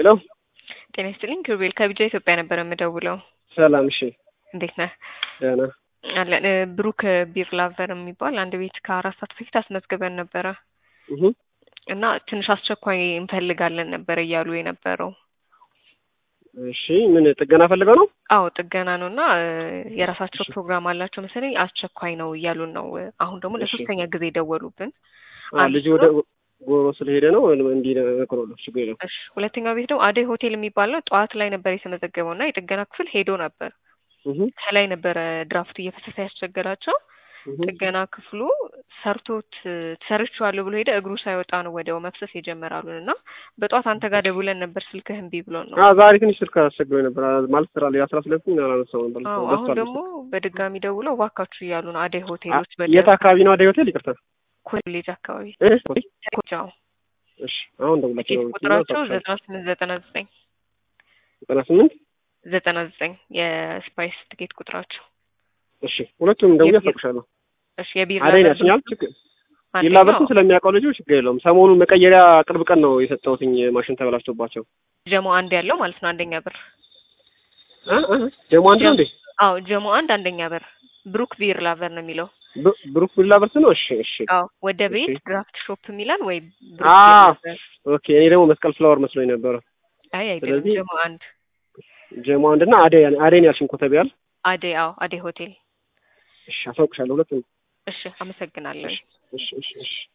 ሄሎ ጤና ይስጥልኝ ኪሩቤል ከቢጃ ኢትዮጵያ ነበር የምደውለው። ሰላም። እሺ እንዴት ነህ? ደህና አለን። እ፣ ብሩክ ቢር ላቨር የሚባል አንድ ቤት ከአራት ሰዓት በፊት አስመዝግበን ነበረ እህ እና ትንሽ አስቸኳይ እንፈልጋለን ነበር እያሉ የነበረው። እሺ ምን ጥገና ፈልገው ነው? አዎ ጥገና ነው እና እ፣ የራሳቸው ፕሮግራም አላቸው መሰለኝ አስቸኳይ ነው እያሉን ነው። አሁን ደግሞ እሺ። ለሶስተኛ ጊዜ ደወሉብን። አ ልጅ ወደ ጎሮ ስለሄደ ነው እንዲህ ነግሮለሁ። ችግር የለም። እሺ ሁለተኛው ቤት ደግሞ አደይ ሆቴል የሚባል ነው። ጠዋት ላይ ነበር የተመዘገበው እና የጥገና ክፍል ሄዶ ነበር። እህ ከላይ ነበረ ድራፍት እየፈሰሰ ያስቸገራቸው። እህ ጥገና ክፍሉ ሰርቶት ሰርቼዋለሁ ብሎ ሄደ። እግሩ ሳይወጣ ነው ወዲያው መፍሰስ የጀመራሉን እና በጠዋት አንተ ጋር ደውለን ነበር ስልክህ እምቢ ብሎን ነው። አ ዛሬ ትንሽ ስልክ አስቸግሮኝ ነበር አ- ማለት ስራ ላይ አስራ ሁለት ምን አላነሳው ነበር። አዎ አሁን በስቷል ደግሞ በድጋሚ ደውለው እባካችሁ እያሉ ነው። አደይ አ- ሆቴሎች የት አካባቢ ነው አደይ ሆቴል? ይቅርታ። ኮሌጅ አካባቢ እህ ኮጃው እሺ አሁን ደውላችሁ ትኬት ነው ቁጥራቸው ዘጠና ስምንት ዘጠና ዘጠኝ ዘጠና ስምንት ዘጠና ዘጠኝ የስፓይስ ትኬት ቁጥራቸው። እሺ ሁለቱም ደውዬ የቢራ- አሳውቅሻለሁ። እሺ የቢራ አደይ በር ናችኛል ችግር አንደኛው ይላበትም ስለሚያውቀው ልጁ ችግር የለውም። ሰሞኑን መቀየሪያ ቅርብ ቀን ነው የሰጠሁትኝ ማሽን ተበላሽቶባቸው ጀሞ አንድ ያለው ማለት ነው አንደኛ በር። እ እ ደግሞ አንድ ነው እንዴ? አዎ ጀሞ አንድ አንደኛ በር ብሩክ ቢር ላቨር ነው የሚለው። ብ- ብሩክ ቢላበርስ ነው። እሺ እሺ አዎ ወደ ቤት እሺ። ድራፍት ሾፕ የሚላል ወይ ብሩክ አ ቢር ላቨር። ኦኬ። እኔ ደግሞ መስቀል ፍላወር መስሎኝ ነበረ። አይ አይደለም ስለዚህ ጀሞ አንድ ጀሞ አንድ እና አደይ አደይን ያልሽኝ ኮተቤ ያል አደይ አዎ አደይ ሆቴል። እሺ አሳውቅሻለሁ ሁለቱም እሺ አመሰግናለሁ። እሺ እሺ እሺ